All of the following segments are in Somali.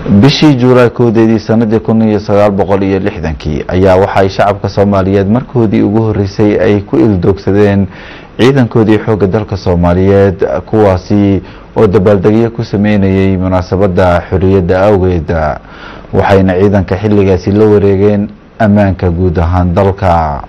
bishii juulaay koodeedii sanadii kun iyo sagaal boqol iyo lixdankii ayaa waxay shacabka soomaaliyeed markoodii ugu horeysay ay ku ildoogsadeen ciidankoodii xoogga dalka soomaaliyeed kuwaasi oo dabaaldegyo ku sameynayay munaasabadda xorriyadda awgeed waxayna ciidanka xilligaasi la wareegeen ammaanka guud ahaan dalka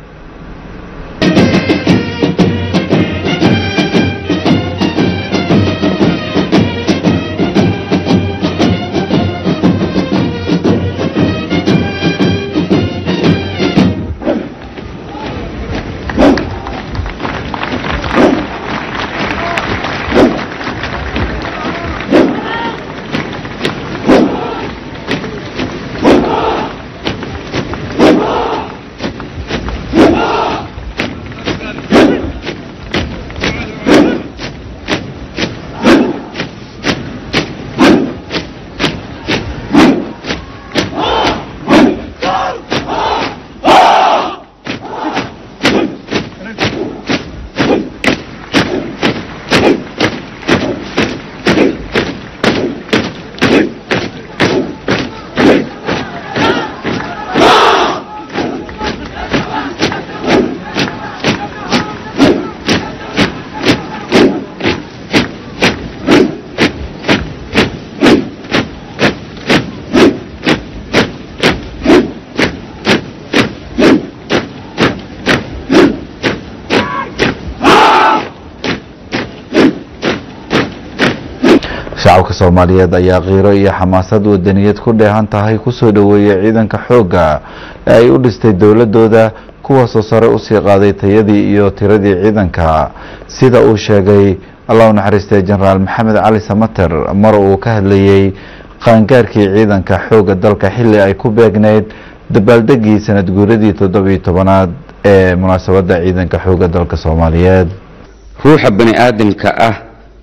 shacabka soomaaliyeed ayaa qiiro iyo xamaasad wadaniyad ku dheehan tahay kusoo dhoweeyay ciidanka xoogga ee ay u dhistay dowladooda kuwaasoo sare usii qaaday tayadii iyo tiradii ciidanka sida uu sheegay allah u naxariistay jenaraal maxamed cali samater mar uu ka hadlayey qaangaarkii ciidanka xoogga dalka xilli ay ku beegneyd dabaaldegii sanad guuradii toddobiyo tobanaad ee munaasabadda ciidanka xoogga dalka soomaaliyeed ruuxa bani aadamka ah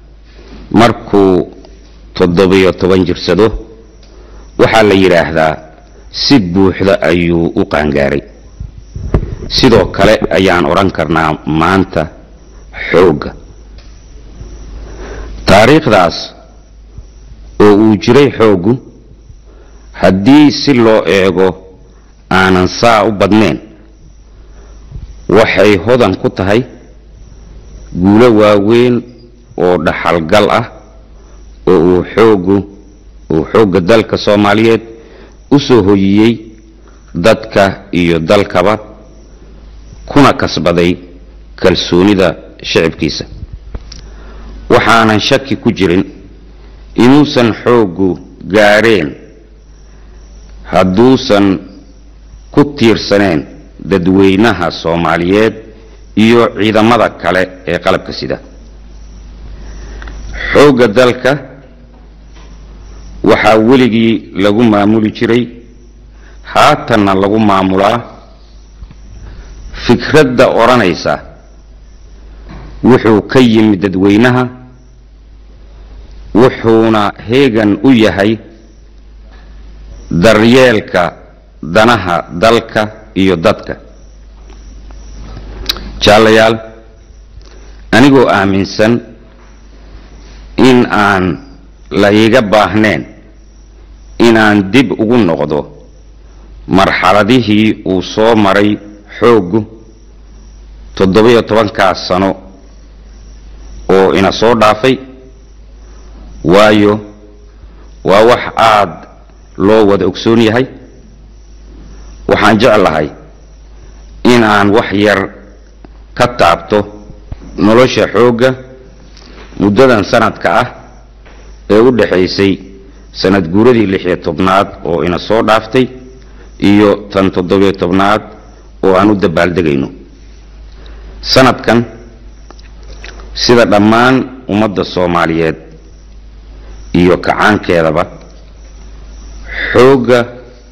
markuu toddobiyo toban jirsado waxaa la yidhaahdaa si buuxda ayuu u qaangaaray sidoo kale ayaan odhan karnaa maanta xoogga taariikhdaas oo uu jiray xooggu haddii si loo eego aanan saa u badnayn waxay hodan ku tahay guulo waaweyn oo dhaxalgal ah oo uu xooggu uu xoogga dalka soomaaliyeed u soo hoyiyey dadka iyo dalkaba kuna kasbaday kalsoonida shicibkiisa waxaanan shaki ku jirin inuusan xooggu gaadheen hadduusan ku tiirsaneen dadweynaha soomaaliyeed iyo ciidamada kale ee qalabka sida xoogga dalka waxaa weligii lagu maamuli jiray haatanna lagu maamulaa fikradda odhanaysa wuxuu ka yimid dadweynaha wuxuuna heegan u yahay daryeelka danaha dalka iyo dadka jaalayaal anigoo aaminsan in aan la iga baahnayn inaan dib ugu noqdo marxaladihii uu soo maray xooggu toddobiyo tobankaas sano oo ina soo dhaafay waayo waa wax aad loo wada ogsoon yahay waxaan jeclahay in aan wax yar ka taabto nolosha xoogga muddadan sanadka ah ee u dhaxaysay sanad guuradii lixiyo tobnaad oo ina soo dhaaftay iyo tan toddobiyo tobnaad oo aan u dabaaldegayno sanadkan sida dhammaan ummadda soomaaliyeed iyo kacaankeedaba xoogga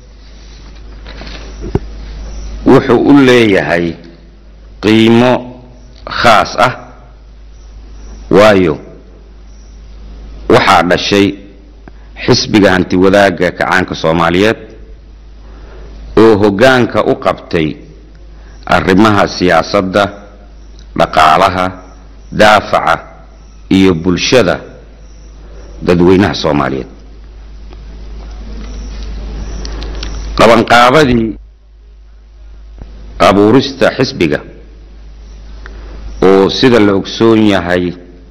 wuxuu u leeyahay qiimo khaas ah waayo waxaa dhashay xisbiga hanti wadaagga kacaanka soomaaliyeed oo hoggaanka u qabtay arrimaha siyaasadda dhaqaalaha daafaca iyo bulshada dadweynaha soomaaliyeed qabanqaabadii abuurista xisbiga oo sida la ogsoon yahay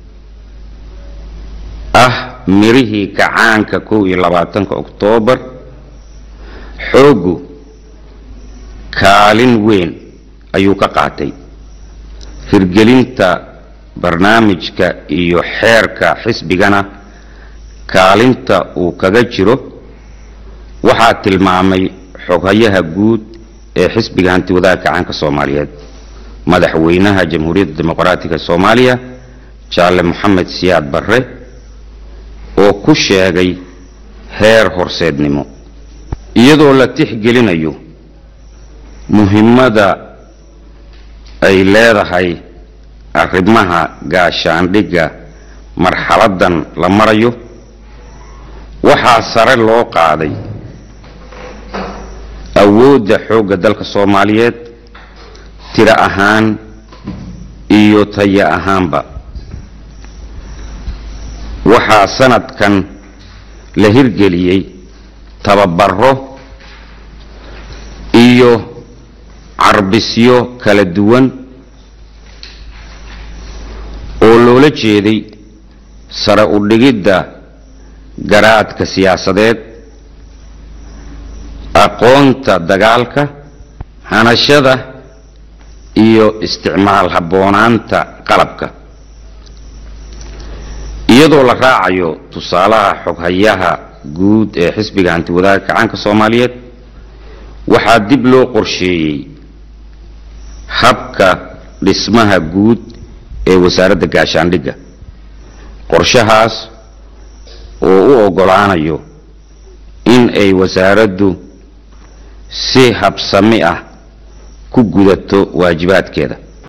ah mirihii kacaanka kow iyo labaatanka oktoobar xooggu kaalin weyn ayuu ka qaatay hirgelinta barnaamijka iyo xeerka xisbigana kaalinta uu kaga jiro waxaa tilmaamay xoghayaha guud ee xisbiga hantiwadaha kacaanka soomaaliyeed madaxweynaha jamhuuriyadda dimuqraatiga soomaaliya jaale moxamed siyaad barre oo ku sheegay heer horseednimo iyadoo la tixgelinayo muhimmada ay leedahay arrimaha gaashaandhigga marxaladdan la marayo waxaa sare loo qaaday awoodda xoogga dalka soomaaliyeed tiro ahaan iyo taya ahaanba waxaa sanadkan la hirgeliyey tababaro iyo carbisyo kala duwan oo loola jeeday sare u dhigidda garaadka siyaasadeed aqoonta dagaalka hanashada iyo isticmaal habboonaanta qalabka iyadoo la raacayo tusaalaha xoghayaha guud ee xisbiga hantiwadaha kacaanka soomaaliyeed waxaa dib loo qorsheeyey habka dhismaha guud ee wasaaradda gaashaandhigga qorshahaas oo u oggolaanayo in ay wasaaraddu si habsami ah ku gudato waajibaadkeeda